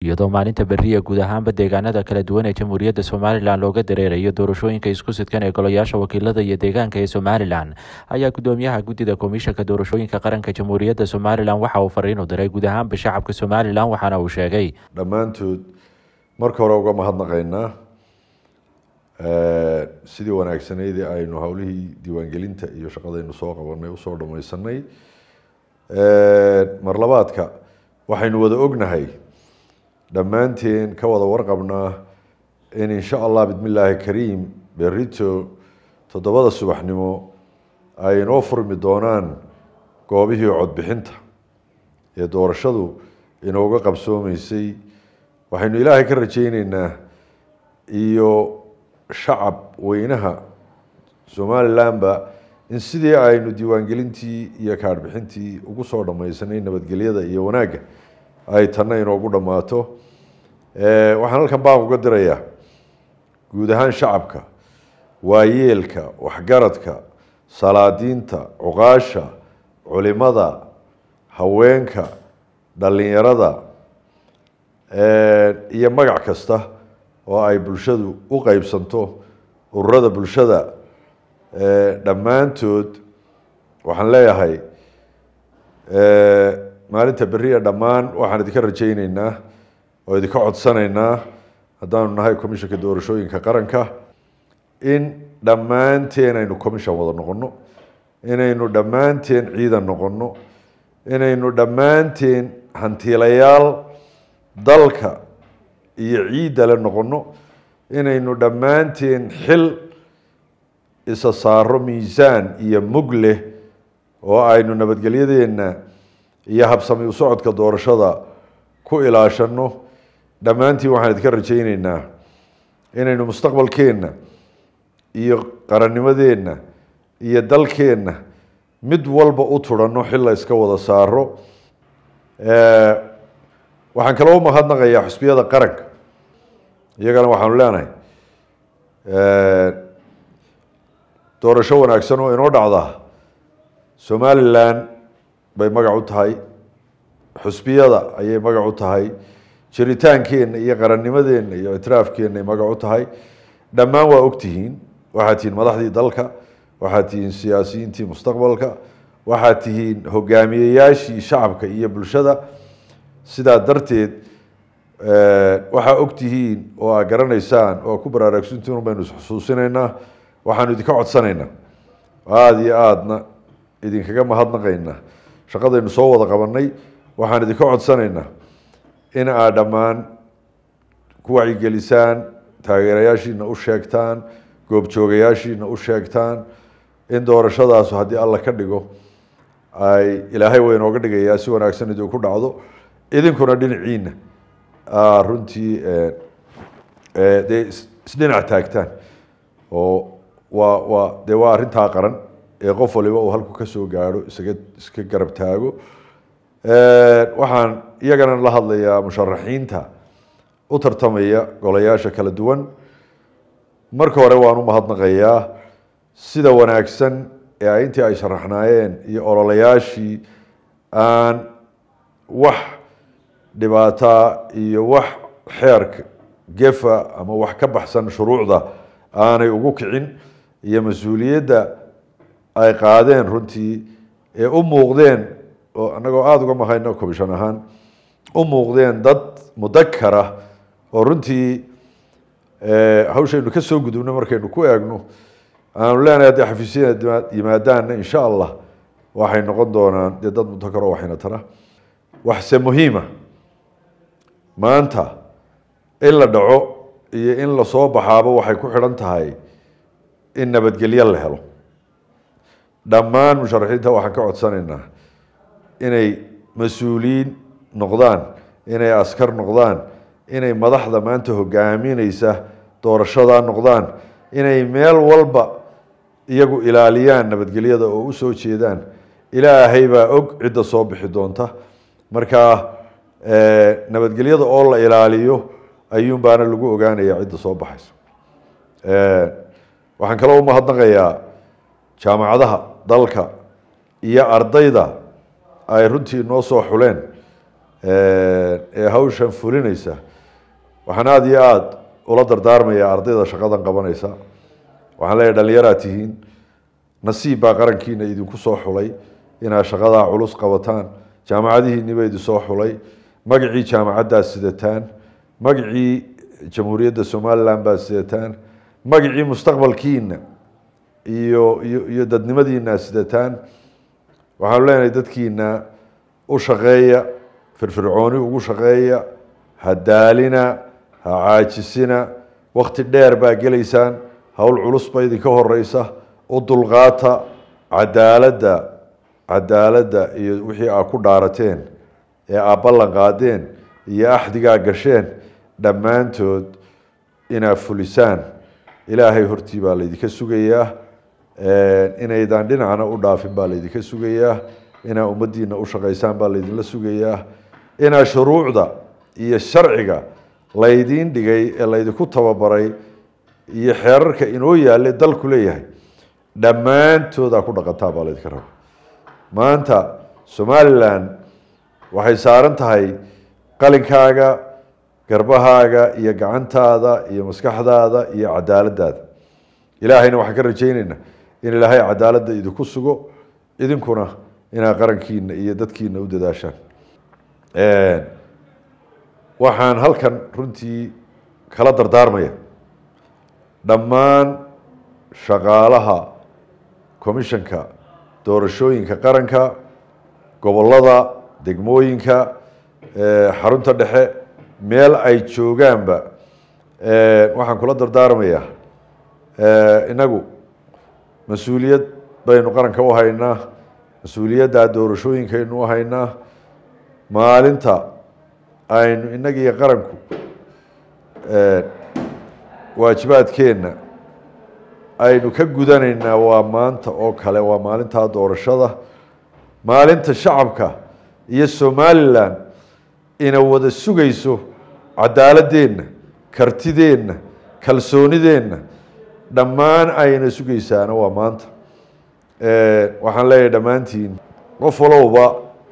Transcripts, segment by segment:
iyadoo maalinta beriya guud ahaanba deegaanada kala duwan ee jamhuuriyadda somalilan looga dareerayo doorashooyinka isku sidkan ee golayaasha wakiilada iyo deegaanka ee somalilan ayaa gudoomiyaha guddida komishanka doorashooyinka qaranka jamhuuriyadda somalilan waxa uu fariin u diray guud ahaanba shacabka somalilan waxaana uu sheegay dhammaantood marka hore uga mahadnaqaynaa sidii wanaagsaneydii aynu howlihii diiwaangelinta iyo shaqadaynu soo qabanay usoo dhamaysanay marlabaadka waxaynu wada ognahay dhammaanteen ka wada warqabnaa in insha allah bismi illaahi kariim berito toddobada subaxnimo ay inoo furmi doonaan goobihii codbixinta ee doorashadu inooga qabsoomeysay waxaynu ilaahay ka rajeyneynaa iyo shacab weynaha somalilanba in sidii aynu diiwaangelintii iyo kaadhbixintii ugu soo dhamaysanay nabadgelyada iyo wanaagga ay tanna inoogu dhammaato waxaan halkan baan uga dirayaa guud ahaan shacabka waayeelka waxgaradka salaadiinta cuqaasha culimada haweenka dhalinyarada iyo magac kasta oo ay bulshadu u qeybsanto ururada bulshada dhammaantood waxaan leeyahay maalinta beriya dhammaan waxaan idinka rajeyneynaa oo idinka codsanaynaa haddaanu nahay commishanka doorashooyinka qaranka in dhammaanteen aynu commission wada noqono inaynu dhammaanteen ciidan noqono inaynu dhammaanteen hantiilayaal dalka iyo ciidale noqono inaynu dhammaanteen xil isa saaro miisaan iyo mug leh oo aynu nabadgelyadeenna iyo habsami u socodka doorashada ku ilaashano dhammaantiin waxaan idinka rajeyneynaa inaynu mustaqbalkeenna iyo qarannimadeenna iyo dalkeenna mid walba u turanno xil la iska wada saaro waxaan kaloo umahadnaqayaa xusbiyada qaranka iyagana waxaanu leenahay doorasho wanaagsan oo inoo dhacda somalilan bay magac u tahay xusbiyada ayay magac u tahay jiritaankeenna iyo qarannimadeenna iyo ictiraafkeenna magac u tahay dhammaan waa ogtihiin waxaad tihiin madaxdii dalka waxaad tihiin siyaasiyiintii mustaqbalka waxaad tihiin hogaamiyeyaashii shacabka iyo bulshada sidaa darteed waxaa ogtihiin oo aa garanaysaan oo ku baraarugsantiin un baynu isxusuusinaynaa waxaanu idinka codsanaynaa aada iyo aadna idinkaga mahadnaqaynaa shaqadaynu soo wada qabanay waxaan idinka codsanaynaa in aad dhammaan ku wacyigelisaan taageerayaashiina u sheegtaan goobjoogayaashiina u sheegtaan in doorashadaasu haddii alla ka dhigo ay ilaahay waa inooga dhigayaa si wanaagsan idinku dhacdo idinkuna dhinaciina runtii dee isdhinac taagtaan oo waa waa dee waa arrintaa qaran ee qof waliba uu halku ka soo gaadho isaga iska garab taago waxaan iyagana la hadlayaa musharaxiinta u tartamaya golayaasha kala duwan marka hore waan u mahadnaqayaa sida wanaagsan ee ay intii ay sharaxnaayeen iyo ololayaashii aan wax dhibaataa iyo wax xeerka gefa ama wax ka baxsan shuruucda aanay ugu kicin iyo mas-uuliyadda ay qaadeen runtii ee u muuqdeen oo annagoo aada uga mahayno commission ahaan u muuqdeen dad mudakara oo runtii hawshaynu ka soo gudubno markaynu ku eegno aanu leenahay haddii xafiisyada yimaadaanna insha allah waxay noqon doonaan dee dad mudakaro waxayna tara waxse muhiima maanta in la dhaco iyo in lasoo baxaaba waxay ku xidhan tahay in nabadgelyo la helo dhammaan musharaxiinta waxaan ka codsanaynaa inay mas-uuliyiin noqdaan inay askar noqdaan inay madaxda maanta hogaamineysa doorashadaa noqdaan inay meel walba iyagu ilaaliyaan nabadgelyada oo u soo jeedaan ilaahay baa og cidda soo bixi doonta markaa nabadgelyada oo la ilaaliyo ayuun baana lagu ogaanaya cidda soo baxaysa waxaan kaloo umahadnaqayaa jaamacadaha dalka iyo ardayda ay runtii noo soo xuleen ee hawshan fulinaysa waxaan aada iyo aada ula dardaarmayaa ardayda shaqadan qabanaysa waxaan leeyahy dhalinyaraa tihiin nasiib baa qarankiina idinku soo xulay inaad shaqadaa culus qabataan jaamacadihiiniba idin soo xulay magacii jaamacaddaa sidataan magacii jamhuuriyadda somalilan baa sidataan magacii mustaqbalkiina iyo iyo iyo dadnimadiina sidataan waxaanu leenahay dadkiina u shaqeeya firfircooni ugu shaqeeya ha daalina ha caajisina wakti dheer baa gelaysaan howl culus ba idinka horeysa u dulqaata cadaaladda cadaaladda iyo wixii aad ku dhaarateen ee aad ballan qaadeen iyo axdigaa gasheen dhammaantood inaad fulisaan ilaahay hortii baa laydinka sugayaa inaydaan dhinacna u dhaafin baa laydinka sugayaa inaad ummaddiina u shaqaysaan baa laydinla sugayaa inaad shuruucda iyo sharciga laydiin dhigay ee laydinku tababaray iyo xeerarka inoo yaale dalku leeyahay dhammaantoodaa ku dhaqantaa baa laydinka raba maanta somalilan waxay saaran tahay qalinkaaga garbahaaga iyo gacantaada iyo maskaxdaada iyo cadaaladaada ilaahayna waxaan ka rajayneynaa in ilaahay cadaaladda idinku sugo idinkuna inaad qarankiina iyo dadkiina u dadaashaan waxaan halkan runtii kala dardaarmaya dhammaan shaqaalaha commissionka doorashooyinka qaranka gobolada degmooyinka xarunta dhexe meel ay joogaanba waxaan kula dardaarmayaa inagu mas-uuliyad baynu qaranka u haynaa mas-uuliyadda doorashooyinkaynu u haynaa maalinta aynu inagiyo qaranku waajibaadkeenna aynu ka gudanaynaa waa maanta oo kale waa maalintaa doorashada maalinta shacabka iyo somalilan ina wada sugayso cadaaladeenna kartideenna kalsoonideenna dhammaan ayna sugaysaana waa maanta waxaan leeyahay dhammaantiin qof walowba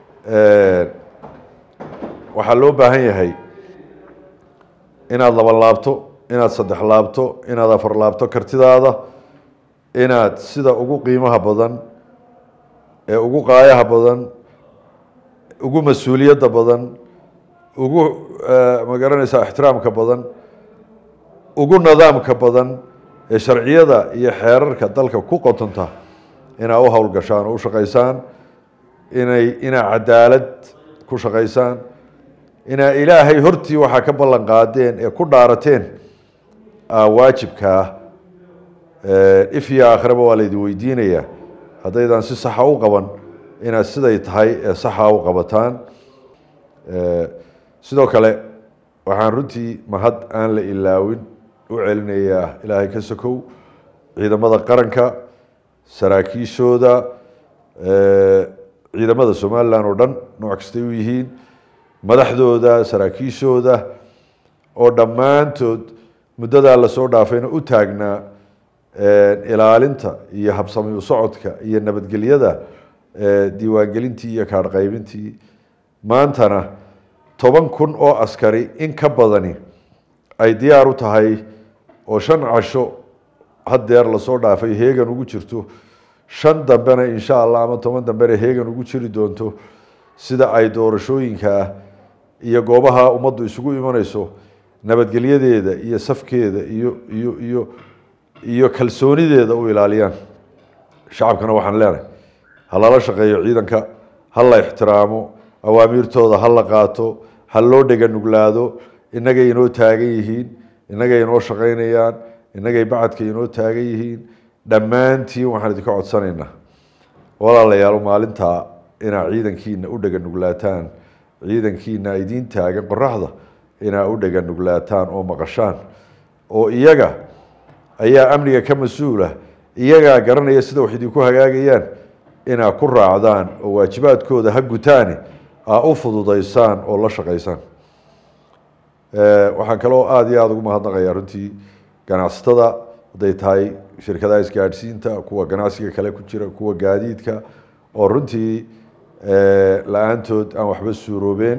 waxaa loo baahan yahay inaad laba laabto inaad saddex laabto inaad afar laabto kartidaada inaad sida ugu qiimaha badan ee ugu qaayaha badan ugu mas-uuliyadda badan ugu magaranaysaa ixtiraamka badan ugu nidaamka badan ee sharciyada iyo xeerarka dalka ku qotonta inaad u howlgashaan oo u shaqaysaan inay inaad cadaalad ku shaqaysaan inaa ilaahay hortii waxaa ka ballan qaadeen ee ku dhaarateen waajibkaa if iyo aakhiraba waa laydin weydiinayaa haddaydan si saxa u qaban inaad siday tahay ee saxa u qabataan sidoo kale waxaan runtii mahad aan la ilaawin u celinayaa ilaahay ka sokow ciidamada qaranka saraakiishooda ciidamada somalilan oo dhan nooc kastay u yihiin madaxdooda saraakiishooda oo dhammaantood muddadaa lasoo dhaafayna u taagnaa ilaalinta iyo habsami u socodka iyo nabadgelyada diiwaangelintii iyo kaadhqaybintii maantana toban kun oo askari in ka badani ay diyaar u tahay oo shan casho haddeer lasoo dhaafay heegan ugu jirto shan dambena insha allah ama toban dambena heegan ugu jiri doonto sida ay doorashooyinkaa iyo goobaha ummaddu isugu imanayso nabadgelyadeeda iyo safkeeda iyo iyo iyo iyo kalsoonideeda u ilaaliyaan shacabkana waxaan leenahay ha lala shaqeeyo ciidanka ha la ixtiraamo awaamiirtooda ha la qaato ha loo dhega nuglaado innagay inoo taagan yihiin innagay inoo shaqaynayaan innagay bacadka inoo taagan yihiin dhammaantiin waxaan idinka codsanaynaa walaalayaal maalintaa inaa ciidankiina u dhega nuglaataan ciidankiina idiin taagan qoraxda inaa u dhega nuglaataan oo maqashaan oo iyaga ayaa amniga ka mas-uula iyagaa garanaya sida wax idinku hagaagayaan inaa ku raacdaan oo waajibaadkooda ha gutaani aa u fududaysaan oo la shaqaysaan waxaan kaloo aada iyo aada ugu mahadnaqayaa runtii ganacsatada hadday tahay shirkadaha isgaadhsiinta kuwa ganacsiga kale ku jira kuwa gaadiidka oo runtii la-aantood aan waxba suuroobeen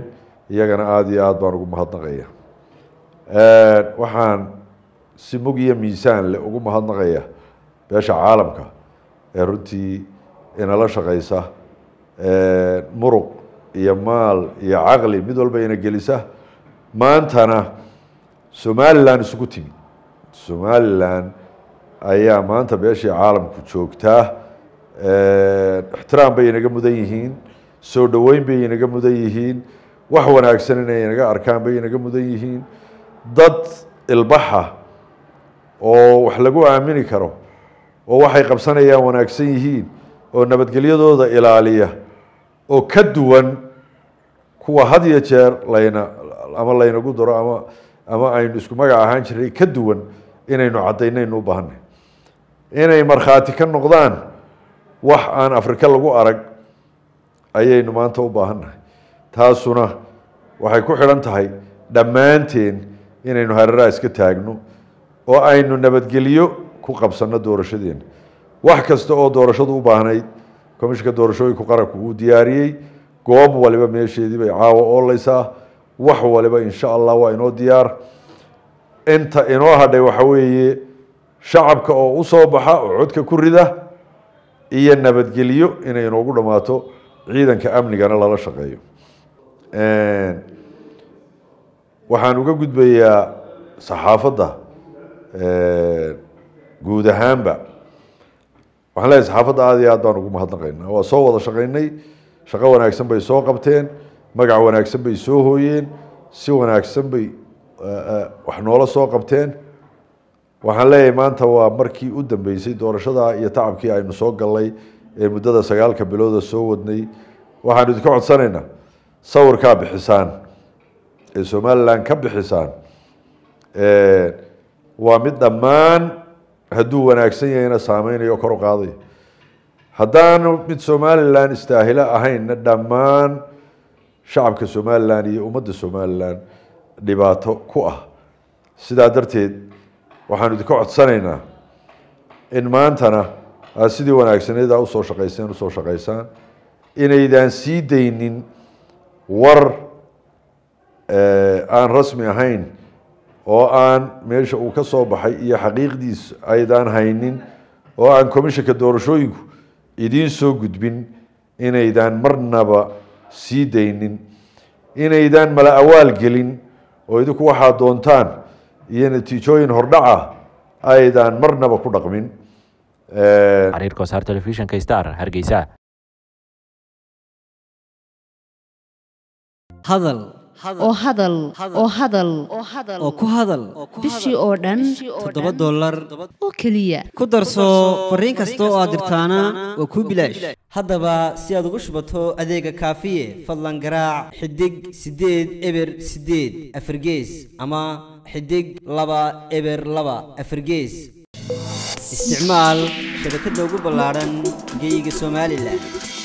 iyagana aada iyo aada baan ugu mahadnaqaya waxaan si mug iyo miisaan le ugu mahadnaqaya beesha caalamka ee runtii inala shaqaysa muruq iyo maal iyo caqli mid walba ina gelisa maantana somalilan isugu timi somalilan ayaa maanta beeshii caalamku joogtaa ixtiraam bay inaga mudan yihiin soo dhoweyn bay inaga mudan yihiin wax wanaagsan inay inaga arkaan bay inaga mudan yihiin dad ilbaxa oo wax lagu aamini karo oo waxay qabsanayaan wanaagsan yihiin oo nabadgelyadooda ilaaliya oo ka duwan kuwa had iyo jeer layna ama laynagu daro ama ama aynu isku magac ahaan jiray ka duwan inaynu caddaynaynu u baahanay inay markhaati ka noqdaan wax aan afrika lagu arag ayaynu maanta u baahannahay taasuna waxay ku xidhan tahay dhammaanteen inaynu hareeraha iska taagno oo aynu nabadgelyo ku qabsanno doorashadeena wax kasta oo doorashadu u baahnayd komishinka doorashooyinku qaranku uu diyaariyey goob waliba meesheedii bay caawa ooleysaa wax waliba insha allah waa inoo diyaar inta inoo hadhay waxa weeye shacabka oo usoo baxa oo codka ku rida iyo nabadgelyo inay inoogu dhammaato ciidanka amnigana lala shaqeeyo waxaan uga gudbayaa saxaafadda guud ahaanba waxaan leeyahay saxaafadda aada iyo aad baan ugu mahadnaqaynaa waa soo wada shaqaynay shaqo wanaagsan bay soo qabteen magac wanaagsan bay soo hooyeen si wanaagsan bay wax noola soo qabteen waxaan leeyahay maanta waa markii u dambeysay doorashada iyo tacabkii aynu soo gallay ee muddada sagaalka bilooda soo wadnay waxaanu idinka codsanaynaa sawirkaa bixisaan ee somalilan ka bixisaan waa mid dhammaan hadduu wanaagsan yahayna saameynayo kor u qaadaya haddaanu mid somalilan istaahilo ahaynna dhammaan shacabka somalilan iyo ummadda somalilan dhibaato ku ah sidaa darteed waxaanu idinka codsanaynaa in maantana aad sidii wanaagsaneed aa usoo shaqayseen usoo shaqaysaan inaydaan sii daynin war aan rasmi ahayn oo aan meesha uu ka soo baxay iyo xaqiiqdiis aydaan haynin oo aan commishinka doorashooyinku idiin soo gudbin inaydaan marnaba sii daynin inaydaan mala awaal gelin oo idinku waxaad doontaan iyo natiijooyin hordhaca aydaan marnaba ku dhaqmin xariir kosaar telefishinka star hargeysa hadal oo hadal oo hadal oo ku hadal bishii oo dhan toddoba dollar oo keliya ku darso fariin kasta oo aad dirtaana waa kuu bilaash haddaba si aad ugu shubato adeega kaafiye fadlan garaac xidig siddeed eber siddeed afargees ama xidig laba eber laba afargees isticmaal shabakadda ugu ballaadhan geyga somalilan